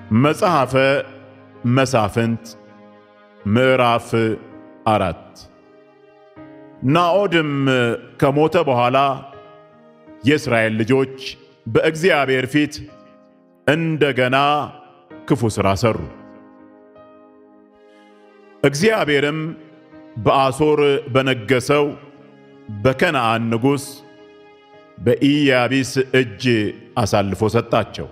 መጽሐፈ መሳፍንት ምዕራፍ አራት ናዖድም ከሞተ በኋላ የእስራኤል ልጆች በእግዚአብሔር ፊት እንደገና ክፉ ሥራ ሠሩ። እግዚአብሔርም በአሦር በነገሠው በከነዓን ንጉሥ በኢያቢስ እጅ አሳልፎ ሰጣቸው።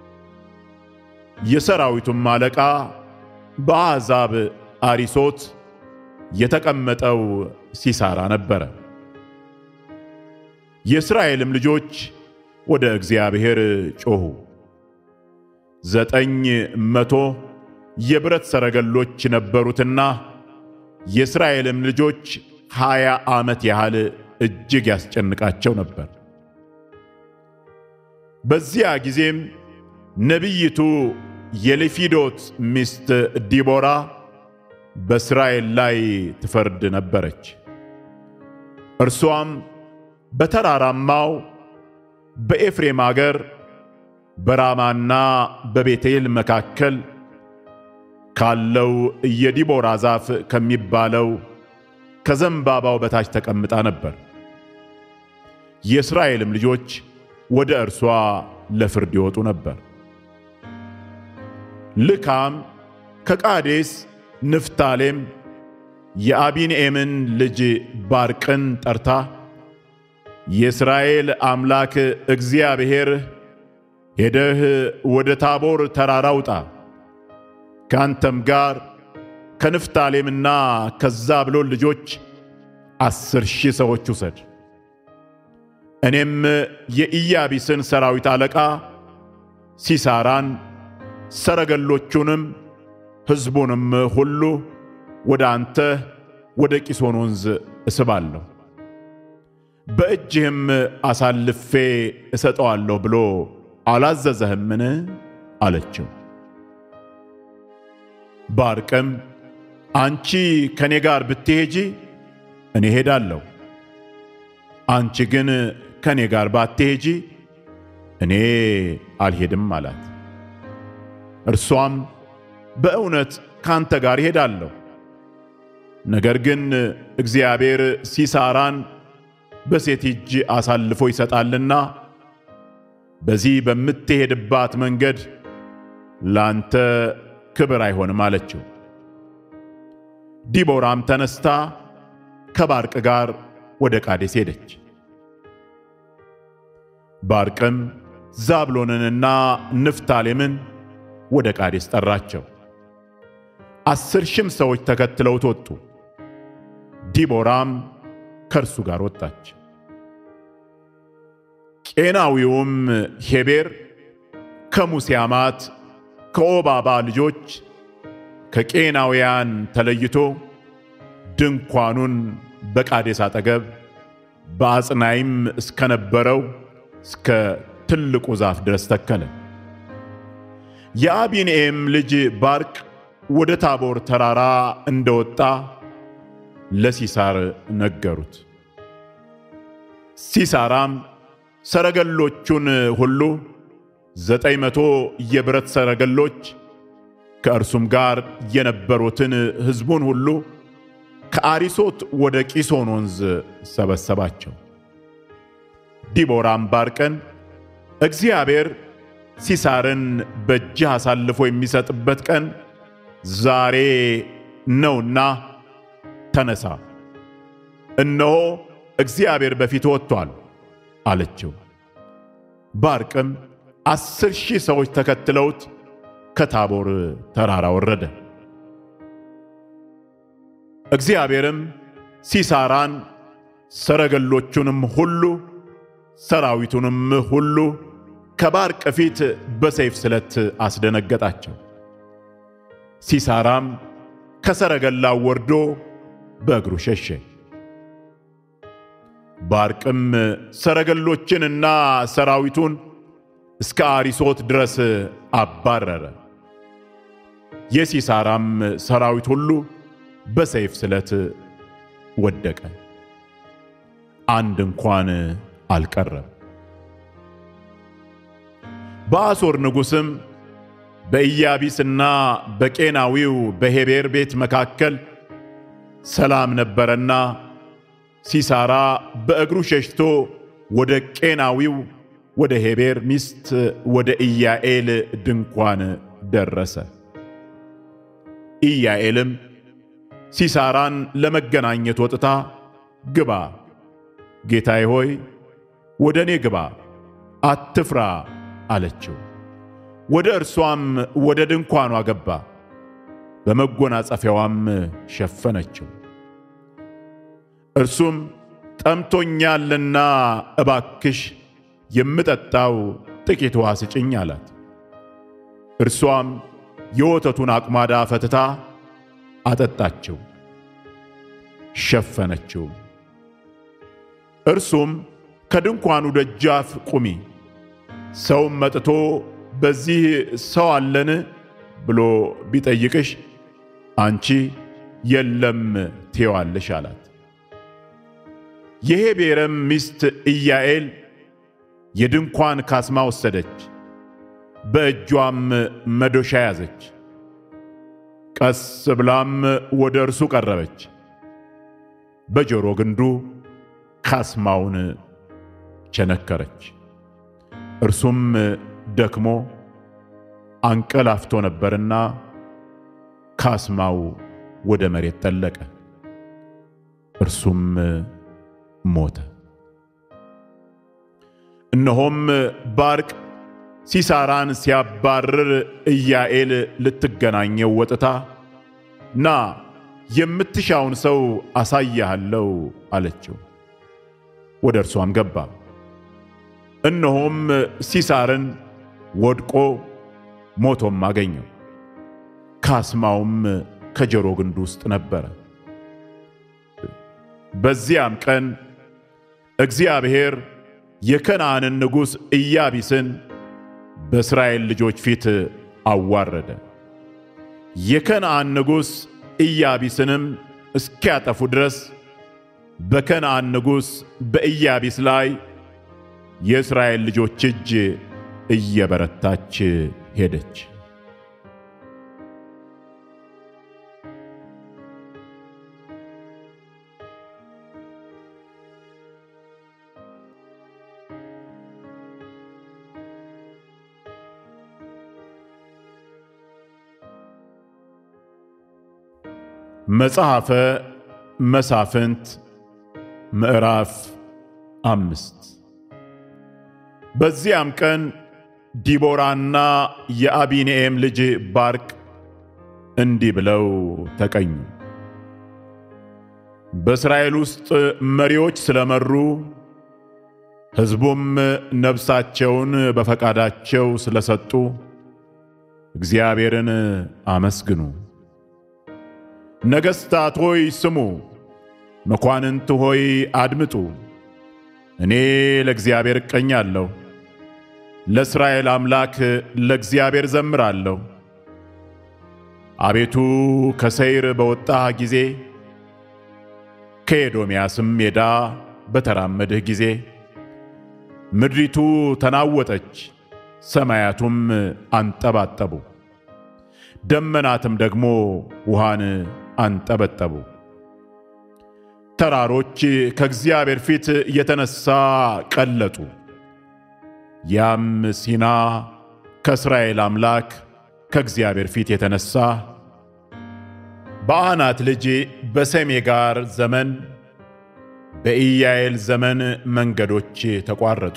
የሰራዊቱም አለቃ በአሕዛብ አሪሶት የተቀመጠው ሲሳራ ነበረ። የእስራኤልም ልጆች ወደ እግዚአብሔር ጮኹ። ዘጠኝ መቶ የብረት ሰረገሎች ነበሩትና የእስራኤልም ልጆች ሀያ ዓመት ያህል እጅግ ያስጨንቃቸው ነበር። በዚያ ጊዜም ነቢይቱ የሌፊዶት ሚስት ዲቦራ በእስራኤል ላይ ትፈርድ ነበረች። እርሷም በተራራማው በኤፍሬም አገር በራማና በቤቴል መካከል ካለው የዲቦራ ዛፍ ከሚባለው ከዘንባባው በታች ተቀምጣ ነበር። የእስራኤልም ልጆች ወደ እርሷ ለፍርድ ይወጡ ነበር። ልካም ከቃዴስ ንፍታሌም የአቢንኤምን ልጅ ባርቅን ጠርታ የእስራኤል አምላክ እግዚአብሔር ሄደህ ወደ ታቦር ተራራ ውጣ፣ ከአንተም ጋር ከንፍታሌምና ከዛብሎን ልጆች አስር ሺህ ሰዎች ውሰድ። እኔም የኢያቢስን ሰራዊት አለቃ ሲሳራን ሰረገሎቹንም ሕዝቡንም ሁሉ ወደ አንተ ወደ ቂሶን ወንዝ እስባለሁ፣ በእጅህም አሳልፌ እሰጠዋለሁ ብሎ አላዘዘህምን? አለችው። ባርቅም አንቺ ከእኔ ጋር ብትሄጂ እኔ ሄዳለሁ፣ አንቺ ግን ከእኔ ጋር ባትሄጂ እኔ አልሄድም አላት። እርሷም በእውነት ካንተ ጋር እሄዳለሁ፣ ነገር ግን እግዚአብሔር ሲሳራን በሴት እጅ አሳልፎ ይሰጣልና በዚህ በምትሄድባት መንገድ ላንተ ክብር አይሆንም አለችው። ዲቦራም ተነስታ ከባርቅ ጋር ወደ ቃዴስ ሄደች። ባርቅም ዛብሎንንና ንፍታሌምን ወደ ቃዴስ ጠራቸው። አስር ሺህም ሰዎች ተከትለውት ወጡ። ዲቦራም ከእርሱ ጋር ወጣች። ቄናዊውም ሄቤር ከሙሴ አማት ከኦባባ ልጆች ከቄናውያን ተለይቶ ድንኳኑን በቃዴስ አጠገብ በአጽናይም እስከነበረው እስከ ትልቁ ዛፍ ድረስ ተከለ። የአቢንኤም ልጅ ባርቅ ወደ ታቦር ተራራ እንደወጣ ለሲሳር ነገሩት። ሲሳራም ሰረገሎቹን ሁሉ ዘጠኝ መቶ የብረት ሰረገሎች ከእርሱም ጋር የነበሩትን ሕዝቡን ሁሉ ከአሪሶት ወደ ቂሶን ወንዝ ሰበሰባቸው። ዲቦራም ባርቅን እግዚአብሔር ሲሳርን በእጅህ አሳልፎ የሚሰጥበት ቀን ዛሬ ነውና ተነሳ፣ እነሆ እግዚአብሔር በፊት ወጥቷል አለችው። ባርቅም አስር ሺህ ሰዎች ተከትለውት ከታቦር ተራራ ወረደ። እግዚአብሔርም ሲሳራን ሰረገሎቹንም ሁሉ ሰራዊቱንም ሁሉ ከባርቅ ፊት በሰይፍ ስለት አስደነገጣቸው። ሲሳራም ከሰረገላው ወርዶ በእግሩ ሸሸ። ባርቅም ሰረገሎችንና ሰራዊቱን እስከ አሪሶት ድረስ አባረረ። የሲሳራም ሰራዊት ሁሉ በሰይፍ ስለት ወደቀ፣ አንድ እንኳን አልቀረም። በአሦር ንጉሥም በኢያቢስና በቄናዊው በሄቤር ቤት መካከል ሰላም ነበረና ሲሳራ በእግሩ ሸሽቶ ወደ ቄናዊው ወደ ሄቤር ሚስት ወደ ኢያኤል ድንኳን ደረሰ። ኢያኤልም ሲሳራን ለመገናኘት ወጥታ ግባ፣ ጌታዬ ሆይ ወደ እኔ ግባ፣ አትፍራ አለችው። ወደ እርሷም ወደ ድንኳኗ ገባ፣ በመጎናጸፊያዋም ሸፈነችው። እርሱም ጠምቶኛልና እባክሽ የምጠጣው ጥቂት ውሃ ስጭኝ አላት። እርሷም የወተቱን አቁማዳ ፈትታ አጠጣችው፣ ሸፈነችው። እርሱም ከድንኳኑ ደጃፍ ቁሚ፣ ሰውም መጥቶ በዚህ ሰው አለን ብሎ ቢጠይቅሽ አንቺ የለም ትዪዋለሽ አላት። የሄቤርም ሚስት ኢያኤል የድንኳን ካስማ ወሰደች፣ በእጇም መዶሻ ያዘች። ቀስ ብላም ወደ እርሱ ቀረበች፣ በጆሮ ግንዱ ካስማውን ቸነከረች። እርሱም ደክሞ አንቀላፍቶ ነበርና ካስማው ወደ መሬት ጠለቀ፣ እርሱም ሞተ። እነሆም ባርቅ ሲሳራን ሲያባርር ኢያኤል ልትገናኘው ወጥታ ና የምትሻውን ሰው አሳያሃለው አለችው። ወደ እርሷም ገባ። እነሆም ሲሳርን ወድቆ ሞቶም አገኘው። ካስማውም ከጆሮ ግንዱ ውስጥ ነበረ። በዚያም ቀን እግዚአብሔር የከነዓንን ንጉሥ ኢያቢስን በእስራኤል ልጆች ፊት አዋረደ። የከነዓን ንጉሥ ኢያቢስንም እስኪያጠፉ ድረስ በከነዓን ንጉሥ በኢያቢስ ላይ የእስራኤል ልጆች እጅ እየበረታች ሄደች። መጽሐፈ መሳፍንት ምዕራፍ አምስት በዚያም ቀን ዲቦራና የአቢኒኤም ልጅ ባርቅ እንዲህ ብለው ተቀኙ። በእስራኤል ውስጥ መሪዎች ስለመሩ ሕዝቡም ነፍሳቸውን በፈቃዳቸው ስለሰጡ እግዚአብሔርን አመስግኑ። ነገሥታት ሆይ ስሙ፣ መኳንንት ሆይ አድምጡ። እኔ ለእግዚአብሔር እቀኛለሁ፣ ለእስራኤል አምላክ ለእግዚአብሔር ዘምራለሁ። አቤቱ ከሰይር በወጣህ ጊዜ ከኤዶምያስም ሜዳ በተራመድህ ጊዜ ምድሪቱ ተናወጠች፣ ሰማያቱም አንጠባጠቡ፣ ደመናትም ደግሞ ውሃን አንጠበጠቡ። ተራሮች ከእግዚአብሔር ፊት የተነሳ ቀለጡ። ያም ሲና ከእስራኤል አምላክ ከእግዚአብሔር ፊት የተነሳ በአናት ልጅ በሰሜጋር ዘመን በኢያኤል ዘመን መንገዶች ተቋረጡ።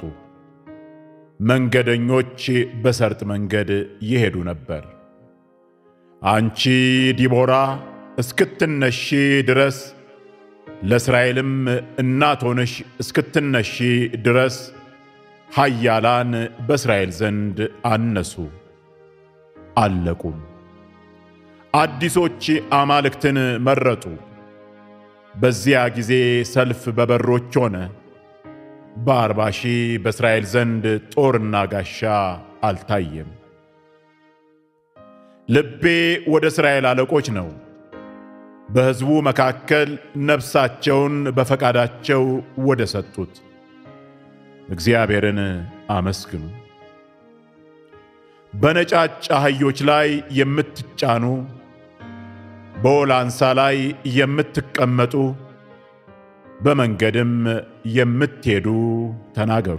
መንገደኞች በሰርጥ መንገድ ይሄዱ ነበር። አንቺ ዲቦራ እስክትነሺ ድረስ ለእስራኤልም እናት ሆነሽ እስክትነሺ ድረስ ኃያላን በእስራኤል ዘንድ አነሱ አለቁም። አዲሶች አማልክትን መረጡ። በዚያ ጊዜ ሰልፍ በበሮች ሆነ። በአርባ ሺህ በእስራኤል ዘንድ ጦርና ጋሻ አልታየም። ልቤ ወደ እስራኤል አለቆች ነው። በሕዝቡ መካከል ነፍሳቸውን በፈቃዳቸው ወደ ሰጡት እግዚአብሔርን አመስግኑ። በነጫጭ አህዮች ላይ የምትጫኑ በወላንሳ ላይ የምትቀመጡ በመንገድም የምትሄዱ ተናገሩ።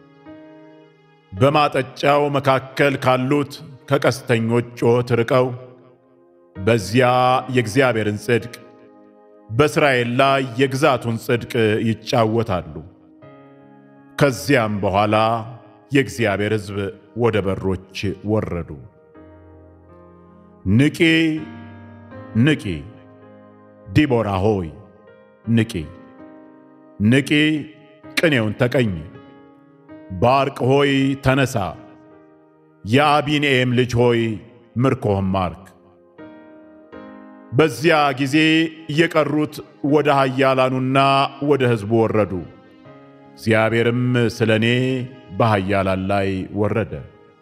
በማጠጫው መካከል ካሉት ከቀስተኞች ጩኸት ርቀው በዚያ የእግዚአብሔርን ጽድቅ በእስራኤል ላይ የግዛቱን ጽድቅ ይጫወታሉ። ከዚያም በኋላ የእግዚአብሔር ሕዝብ ወደ በሮች ወረዱ። ንቂ ንቂ፣ ዲቦራ ሆይ ንቂ ንቂ፣ ቅኔውን ተቀኝ። ባርቅ ሆይ ተነሳ፣ የአቢኒኤም ልጅ ሆይ ምርኮህም ማርክ። በዚያ ጊዜ የቀሩት ወደ ኃያላኑና ወደ ሕዝቡ ወረዱ። እግዚአብሔርም ስለ እኔ በኃያላን ላይ ወረደ።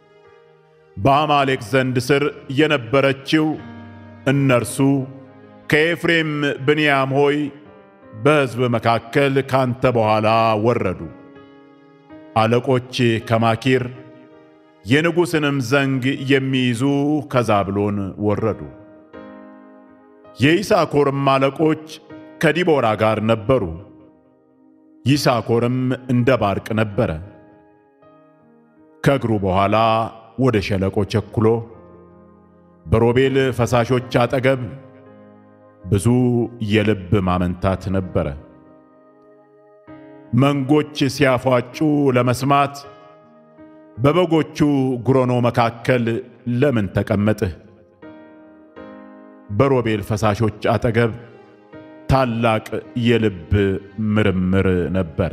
በአማሌቅ ዘንድ ስር የነበረችው እነርሱ ከኤፍሬም ብንያም ሆይ በሕዝብ መካከል ካንተ በኋላ ወረዱ። አለቆች ከማኪር የንጉሥንም ዘንግ የሚይዙ ከዛብሎን ወረዱ። የይሳኮርም አለቆች ከዲቦራ ጋር ነበሩ። ይሳኮርም እንደ ባርቅ ነበረ። ከእግሩ በኋላ ወደ ሸለቆ ቸኩሎ በሮቤል ፈሳሾች አጠገብ ብዙ የልብ ማመንታት ነበረ። መንጎች ሲያፏጩ ለመስማት በበጎቹ ጉሮኖ መካከል ለምን ተቀመጥህ? በሮቤል ፈሳሾች አጠገብ ታላቅ የልብ ምርምር ነበረ።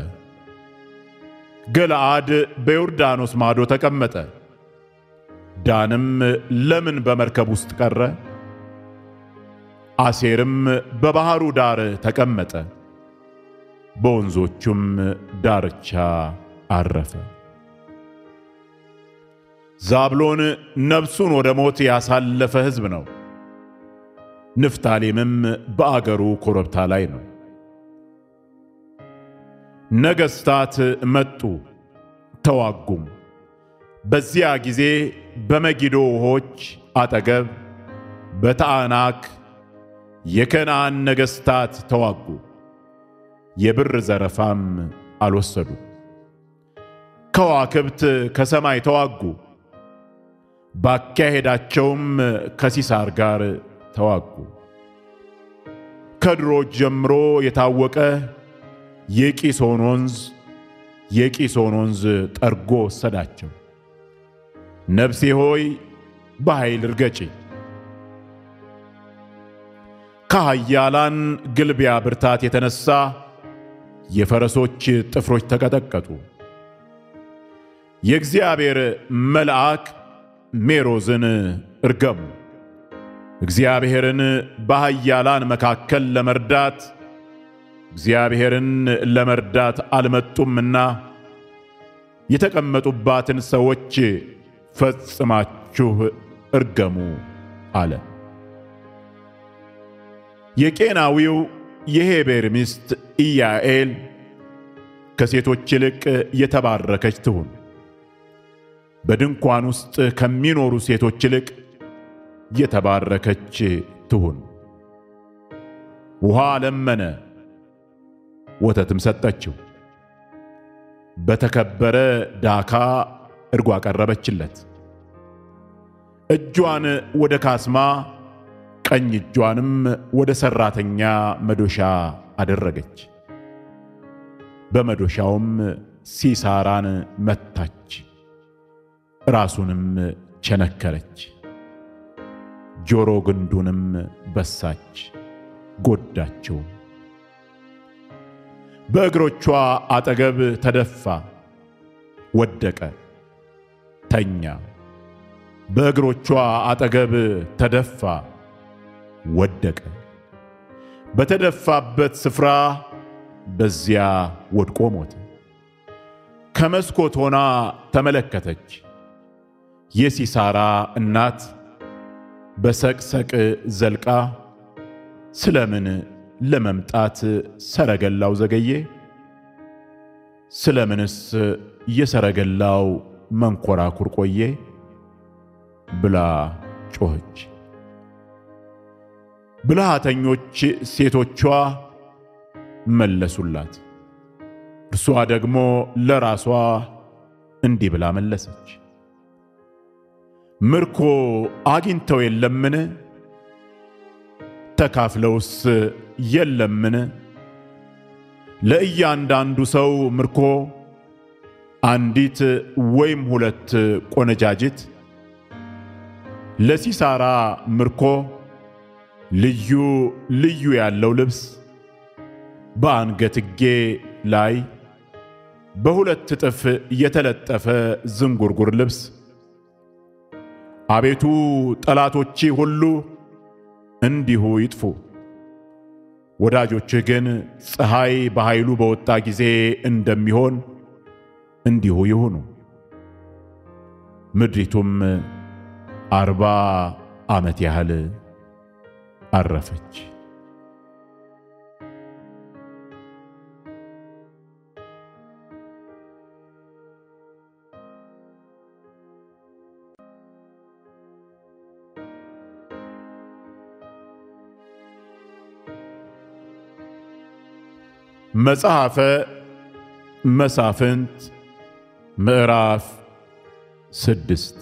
ገለዓድ በዮርዳኖስ ማዶ ተቀመጠ። ዳንም ለምን በመርከብ ውስጥ ቀረ? አሴርም በባሕሩ ዳር ተቀመጠ፣ በወንዞቹም ዳርቻ አረፈ። ዛብሎን ነፍሱን ወደ ሞት ያሳለፈ ሕዝብ ነው። ንፍታሌምም በአገሩ ኮረብታ ላይ ነው። ነገሥታት መጡ ተዋጉም። በዚያ ጊዜ በመጊዶ ውኆች አጠገብ በታዕናክ የከነዓን ነገሥታት ተዋጉ። የብር ዘረፋም አልወሰዱ። ከዋክብት ከሰማይ ተዋጉ። ባካሄዳቸውም ከሲሳር ጋር ተዋጉ። ከድሮ ጀምሮ የታወቀ የቂሶን ወንዝ የቂሶን ወንዝ ጠርጎ ወሰዳቸው። ነፍሴ ሆይ በኃይል እርገጪ። ከኃያላን ግልቢያ ብርታት የተነሳ የፈረሶች ጥፍሮች ተቀጠቀጡ። የእግዚአብሔር መልአክ ሜሮዝን እርገሙ። እግዚአብሔርን በኃያላን መካከል ለመርዳት እግዚአብሔርን ለመርዳት አልመጡምና የተቀመጡባትን ሰዎች ፈጽማችሁ እርገሙ አለ። የቄናዊው የሄቤር ሚስት ኢያኤል ከሴቶች ይልቅ የተባረከች ትሁን። በድንኳን ውስጥ ከሚኖሩ ሴቶች ይልቅ የተባረከች ትሁን። ውሃ ለመነ፣ ወተትም ሰጠችው። በተከበረ ዳካ እርጎ አቀረበችለት። እጇን ወደ ካስማ ቀኝ እጇንም ወደ ሠራተኛ መዶሻ አደረገች። በመዶሻውም ሲሳራን መታች፣ ራሱንም ቸነከረች፣ ጆሮ ግንዱንም በሳች፣ ጎዳቸው። በእግሮቿ አጠገብ ተደፋ፣ ወደቀ፣ ተኛ። በእግሮቿ አጠገብ ተደፋ፣ ወደቀ። በተደፋበት ስፍራ በዚያ ወድቆ ሞተ። ከመስኮት ሆና ተመለከተች። የሲሳራ እናት በሰቅሰቅ ዘልቃ ስለምን ለመምጣት ሰረገላው ዘገየ? ስለምንስ የሰረገላው መንኮራኩር ቆየ? ብላ ጮኸች። ብልሃተኞች ሴቶቿ መለሱላት። እርሷ ደግሞ ለራሷ እንዲህ ብላ መለሰች፣ ምርኮ አግኝተው የለምን? ተካፍለውስ የለምን? ለእያንዳንዱ ሰው ምርኮ አንዲት ወይም ሁለት ቆነጃጅት፣ ለሲሳራ ምርኮ ልዩ ልዩ ያለው ልብስ በአንገትጌ ላይ በሁለት እጥፍ የተለጠፈ ዝንጉርጉር ልብስ። አቤቱ ጠላቶቼ ሁሉ እንዲሁ ይጥፉ፣ ወዳጆችህ ግን ፀሐይ በኃይሉ በወጣ ጊዜ እንደሚሆን እንዲሁ ይሁኑ። ምድሪቱም አርባ ዓመት ያህል አረፈች። መጽሐፈ መሳፍንት ምዕራፍ ስድስት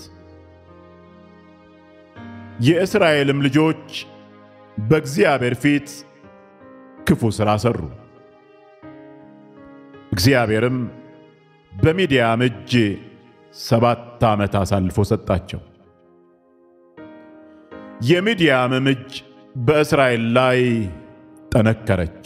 የእስራኤልም ልጆች በእግዚአብሔር ፊት ክፉ ሥራ ሠሩ። እግዚአብሔርም በሚዲያም እጅ ሰባት ዓመት አሳልፎ ሰጣቸው። የሚዲያምም እጅ በእስራኤል ላይ ጠነከረች።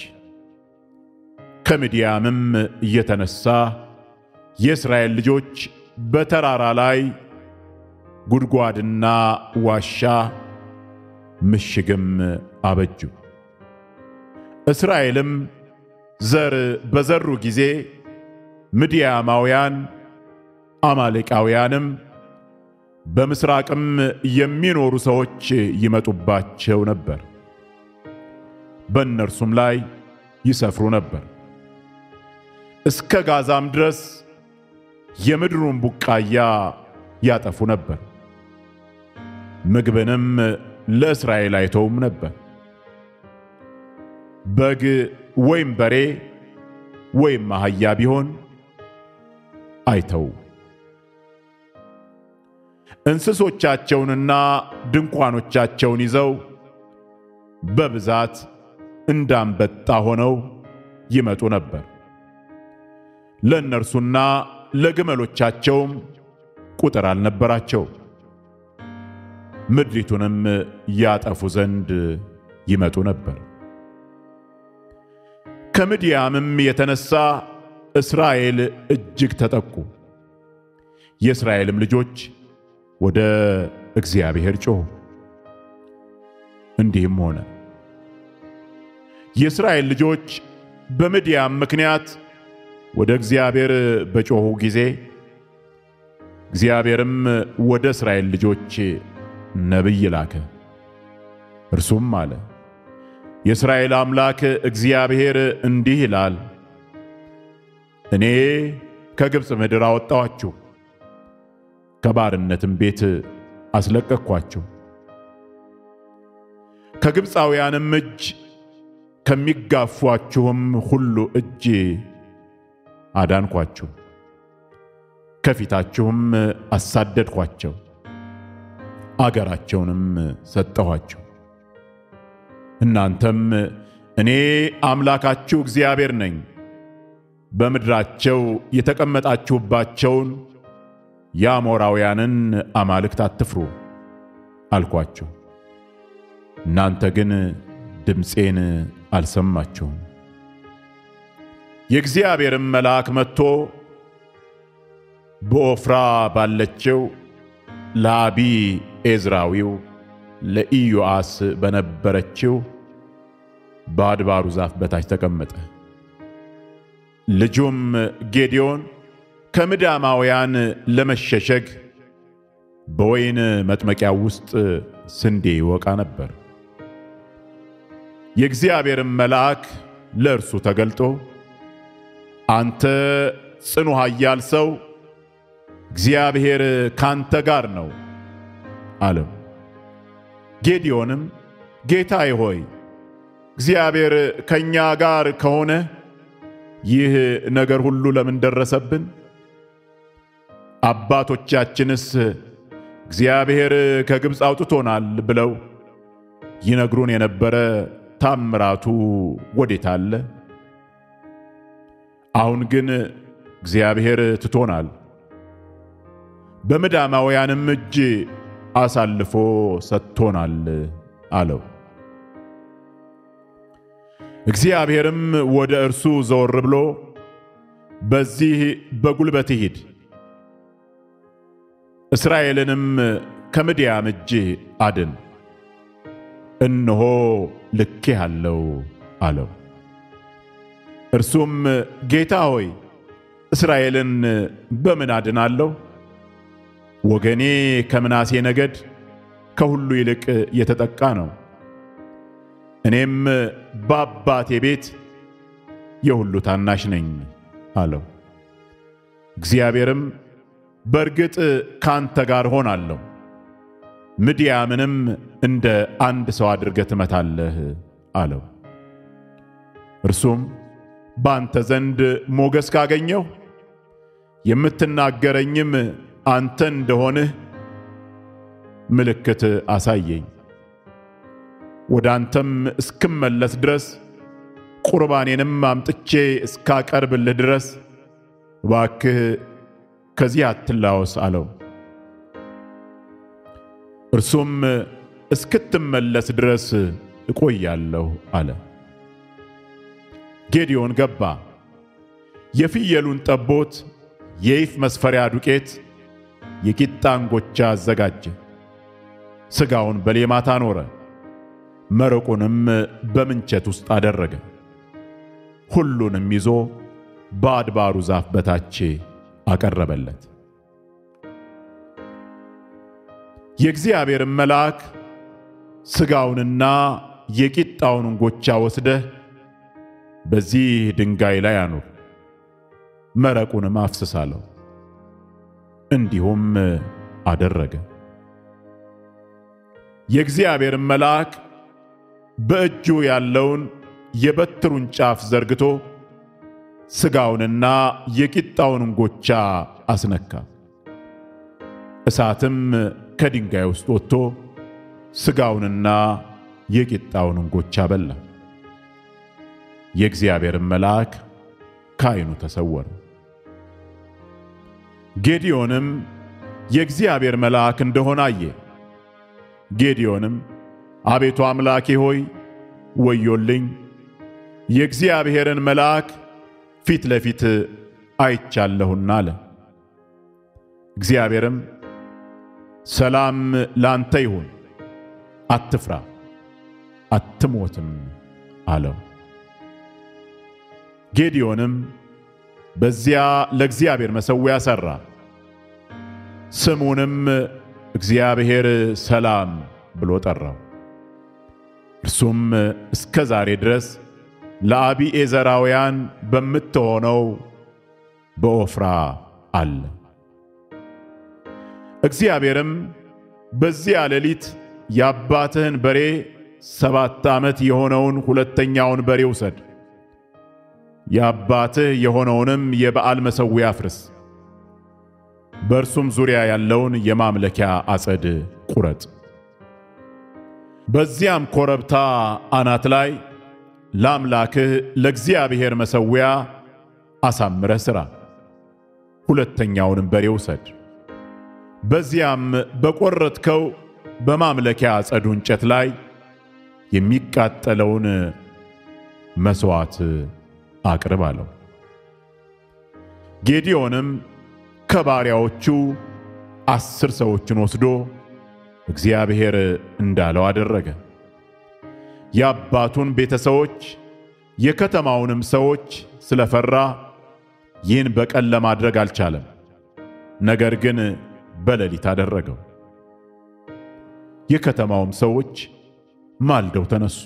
ከምድያምም እየተነሳ የእስራኤል ልጆች በተራራ ላይ ጉድጓድና ዋሻ ምሽግም አበጁ። እስራኤልም ዘር በዘሩ ጊዜ ምድያማውያን አማሌቃውያንም በምሥራቅም የሚኖሩ ሰዎች ይመጡባቸው ነበር፣ በእነርሱም ላይ ይሰፍሩ ነበር። እስከ ጋዛም ድረስ የምድሩን ቡቃያ ያጠፉ ነበር። ምግብንም ለእስራኤል አይተውም ነበር። በግ ወይም በሬ ወይም አህያ ቢሆን አይተው። እንስሶቻቸውንና ድንኳኖቻቸውን ይዘው በብዛት እንዳንበጣ ሆነው ይመጡ ነበር። ለእነርሱና ለግመሎቻቸውም ቁጥር አልነበራቸው። ምድሪቱንም ያጠፉ ዘንድ ይመጡ ነበር። ከምድያምም የተነሳ እስራኤል እጅግ ተጠቁ። የእስራኤልም ልጆች ወደ እግዚአብሔር ጮኹ። እንዲህም ሆነ የእስራኤል ልጆች በምድያም ምክንያት ወደ እግዚአብሔር በጮኹ ጊዜ እግዚአብሔርም ወደ እስራኤል ልጆች ነቢይ ላከ። እርሱም አለ፣ የእስራኤል አምላክ እግዚአብሔር እንዲህ ይላል፣ እኔ ከግብፅ ምድር አወጣኋችሁ፣ ከባርነትም ቤት አስለቀቅኳችሁ፣ ከግብፃውያንም እጅ ከሚጋፏችሁም ሁሉ እጅ አዳንኳችሁ፣ ከፊታችሁም አሳደድኳቸው፣ አገራቸውንም ሰጠኋቸው። እናንተም እኔ አምላካችሁ እግዚአብሔር ነኝ፣ በምድራቸው የተቀመጣችሁባቸውን የአሞራውያንን አማልክት አትፍሩ አልኳቸው። እናንተ ግን ድምፄን አልሰማችሁም። የእግዚአብሔርም መልአክ መጥቶ በኦፍራ ባለችው ለአቢ ኤዝራዊው ለኢዮአስ በነበረችው በአድባሩ ዛፍ በታች ተቀመጠ። ልጁም ጌዴዎን ከምዳማውያን ለመሸሸግ በወይን መጥመቂያ ውስጥ ስንዴ ይወቃ ነበር። የእግዚአብሔርም መልአክ ለእርሱ ተገልጦ አንተ ጽኑ ኃያል ሰው፣ እግዚአብሔር ካንተ ጋር ነው፣ አለው። ጌዲዮንም ጌታዬ ሆይ እግዚአብሔር ከእኛ ጋር ከሆነ ይህ ነገር ሁሉ ለምን ደረሰብን? አባቶቻችንስ እግዚአብሔር ከግብፅ አውጥቶናል ብለው ይነግሩን የነበረ ታምራቱ ወዴት አለ? አሁን ግን እግዚአብሔር ትቶናል፣ በምዳማውያንም እጅ አሳልፎ ሰጥቶናል አለው። እግዚአብሔርም ወደ እርሱ ዘወር ብሎ በዚህ በጉልበት ሂድ፣ እስራኤልንም ከምድያም እጅ አድን፣ እነሆ ልኬሃለሁ አለው። እርሱም ጌታ ሆይ እስራኤልን በምን አድናለሁ? ወገኔ ከምናሴ ነገድ ከሁሉ ይልቅ የተጠቃ ነው። እኔም በአባቴ ቤት የሁሉ ታናሽ ነኝ አለው። እግዚአብሔርም በእርግጥ ካንተ ጋር ሆናለሁ፣ ምድያምንም እንደ አንድ ሰው አድርገህ ትመታለህ አለው። እርሱም በአንተ ዘንድ ሞገስ ካገኘሁ የምትናገረኝም አንተ እንደሆንህ ምልክት አሳየኝ ወደ አንተም እስክመለስ ድረስ ቁርባኔንም አምጥቼ እስካቀርብልህ ድረስ እባክህ ከዚህ አትላወስ አለው። እርሱም እስክትመለስ ድረስ እቆያለሁ አለ። ጌዲዮን ገባ። የፍየሉን ጠቦት፣ የኢፍ መስፈሪያ ዱቄት፣ የቂጣ እንጎቻ አዘጋጀ። ሥጋውን በሌማት አኖረ። መረቁንም በምንቸት ውስጥ አደረገ። ሁሉንም ይዞ በአድባሩ ዛፍ በታች አቀረበለት። የእግዚአብሔርን መልአክ ሥጋውንና የቂጣውን እንጎቻ ወስደህ በዚህ ድንጋይ ላይ አኑር፣ መረቁንም አፍስስ አለው። እንዲሁም አደረገ። የእግዚአብሔርን መልአክ በእጁ ያለውን የበትሩን ጫፍ ዘርግቶ ሥጋውንና የቂጣውን እንጎቻ አስነካ። እሳትም ከድንጋይ ውስጥ ወጥቶ ሥጋውንና የቂጣውን እንጎቻ በላ። የእግዚአብሔርን መልአክ ከዓይኑ ተሰወረ። ጌዲዮንም የእግዚአብሔር መልአክ እንደሆነ አየ። ጌዲዮንም አቤቱ አምላኬ ሆይ ወዮልኝ፣ የእግዚአብሔርን መልአክ ፊት ለፊት አይቻለሁና አለ። እግዚአብሔርም ሰላም ላንተ ይሁን፣ አትፍራ፣ አትሞትም አለው። ጌዲዮንም በዚያ ለእግዚአብሔር መሠዊያ ሠራ፣ ስሙንም እግዚአብሔር ሰላም ብሎ ጠራው። እርሱም እስከ ዛሬ ድረስ ለአቢዔዘራውያን በምትሆነው በኦፍራ አለ። እግዚአብሔርም በዚያ ሌሊት የአባትህን በሬ ሰባት ዓመት የሆነውን ሁለተኛውን በሬ ውሰድ፣ የአባትህ የሆነውንም የበዓል መሠዊያ አፍርስ፣ በእርሱም ዙሪያ ያለውን የማምለኪያ አጸድ ቁረጥ። በዚያም ኮረብታ አናት ላይ ለአምላክህ ለእግዚአብሔር መሠዊያ አሳምረህ ሥራ። ሁለተኛውንም በሬ ውሰድ። በዚያም በቈረጥከው በማምለኪያ አጸዱ እንጨት ላይ የሚቃጠለውን መሥዋዕት አቅርብ አለው። ጌዲዮንም ከባሪያዎቹ አስር ሰዎችን ወስዶ እግዚአብሔር እንዳለው አደረገ። የአባቱን ቤተሰቦች የከተማውንም ሰዎች ስለፈራ ይህን በቀን ለማድረግ አልቻለም። ነገር ግን በሌሊት አደረገው። የከተማውም ሰዎች ማልደው ተነሱ።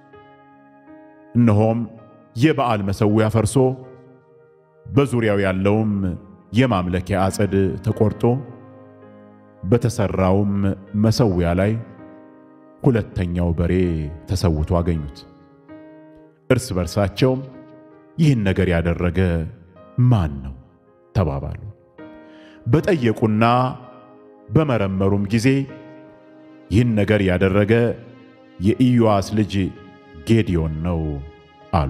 እነሆም የበዓል መሠዊያ ፈርሶ በዙሪያው ያለውም የማምለኪያ አጸድ ተቆርጦ በተሠራውም መሠዊያ ላይ ሁለተኛው በሬ ተሰውቶ አገኙት። እርስ በርሳቸውም ይህን ነገር ያደረገ ማን ነው ተባባሉ። በጠየቁና በመረመሩም ጊዜ ይህን ነገር ያደረገ የኢዮአስ ልጅ ጌዲዮን ነው አሉ።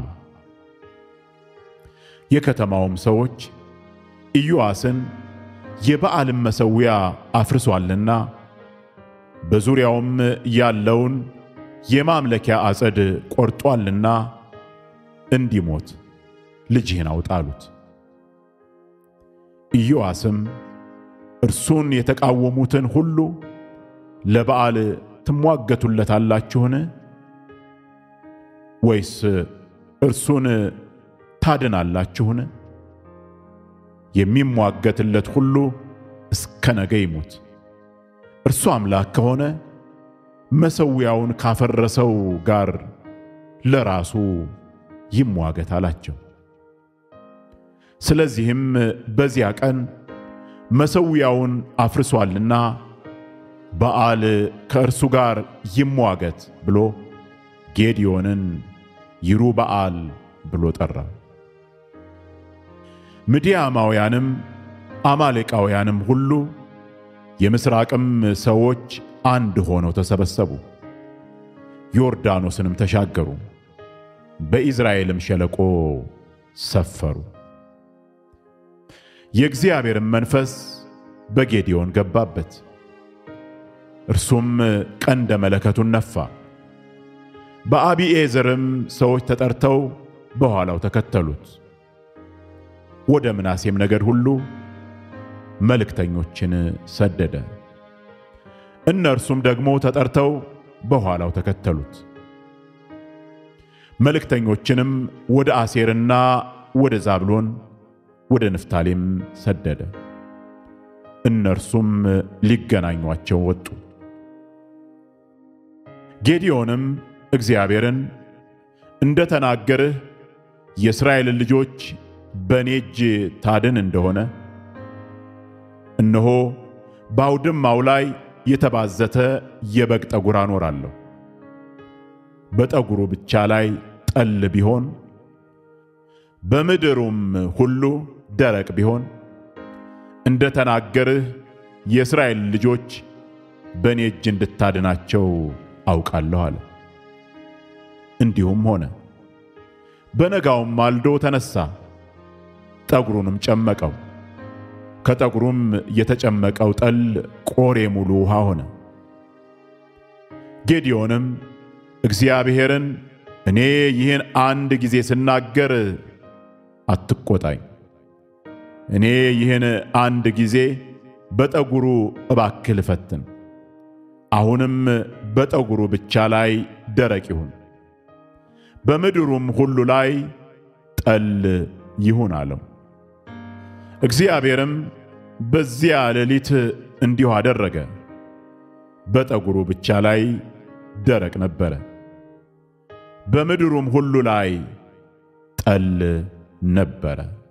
የከተማውም ሰዎች ኢዮአስን የበዓልን መሠዊያ አፍርሷልና በዙሪያውም ያለውን የማምለኪያ አጸድ ቆርጧልና እንዲሞት ልጅህን አውጣ አሉት። ኢዮአስም እርሱን የተቃወሙትን ሁሉ ለበዓል ትሟገቱለታላችሁን? ወይስ እርሱን ታድናላችሁን? የሚሟገትለት ሁሉ እስከ ነገ ይሙት። እርሱ አምላክ ከሆነ መሠዊያውን ካፈረሰው ጋር ለራሱ ይሟገት አላቸው። ስለዚህም በዚያ ቀን መሠዊያውን አፍርሷልና በዓል ከእርሱ ጋር ይሟገት ብሎ ጌዲዮንን ይሩበዓል ብሎ ጠራ። ምድያማውያንም አማሌቃውያንም ሁሉ የምሥራቅም ሰዎች አንድ ሆነው ተሰበሰቡ፣ ዮርዳኖስንም ተሻገሩ፣ በኢዝራኤልም ሸለቆ ሰፈሩ። የእግዚአብሔርም መንፈስ በጌዲዮን ገባበት፣ እርሱም ቀንደ መለከቱን ነፋ። በአቢዔዝርም ሰዎች ተጠርተው በኋላው ተከተሉት። ወደ ምናሴም ነገድ ሁሉ መልእክተኞችን ሰደደ። እነርሱም ደግሞ ተጠርተው በኋላው ተከተሉት። መልእክተኞችንም ወደ አሴርና ወደ ዛብሎን ወደ ንፍታሌም ሰደደ። እነርሱም ሊገናኟቸው ወጡ። ጌዲዮንም እግዚአብሔርን እንደ ተናገርህ የእስራኤልን ልጆች በእኔ እጅ ታድን እንደሆነ እነሆ በአውድማው ላይ የተባዘተ የበግ ጠጉር አኖራለሁ። በጠጉሩ ብቻ ላይ ጠል ቢሆን በምድሩም ሁሉ ደረቅ ቢሆን እንደ ተናገርህ የእስራኤል ልጆች በእኔ እጅ እንድታድናቸው አውቃለሁ አለ። እንዲሁም ሆነ። በነጋውም ማልዶ ተነሣ፣ ጠጉሩንም ጨመቀው። ከጠጉሩም የተጨመቀው ጠል ቆሬ ሙሉ ውሃ ሆነ። ጌዲዮንም እግዚአብሔርን እኔ ይህን አንድ ጊዜ ስናገር አትቆጣኝ፣ እኔ ይህን አንድ ጊዜ በጠጉሩ እባክህ ልፈትን፣ አሁንም በጠጉሩ ብቻ ላይ ደረቅ ይሁን፣ በምድሩም ሁሉ ላይ ጠል ይሁን አለው። እግዚአብሔርም በዚያ ሌሊት እንዲሁ አደረገ። በጠጉሩ ብቻ ላይ ደረቅ ነበረ፣ በምድሩም ሁሉ ላይ ጠል ነበረ።